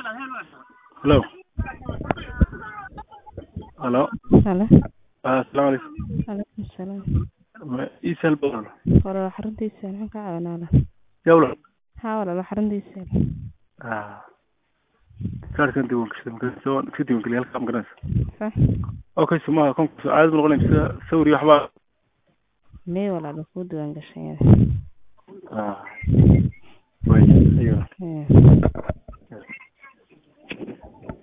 Hello. Hello. Halo. Ah, Assalaamu calaykum. Calaykum salaam. Ma ii sahal badan. Walaal xaruntiisa maxaan ka caawinaa? Yawla. Haa walaal xaruntiisa. Ah. Kaarkan diiwaan gashay markaa soo iska diiwaan geliyay halka magaranaysa. Fa. Okay, sumaha kon caadi ma noqonaysa sawir iyo waxba. Mee walaal ku diiwaan gashay. Ah. Way, iyo. Ee.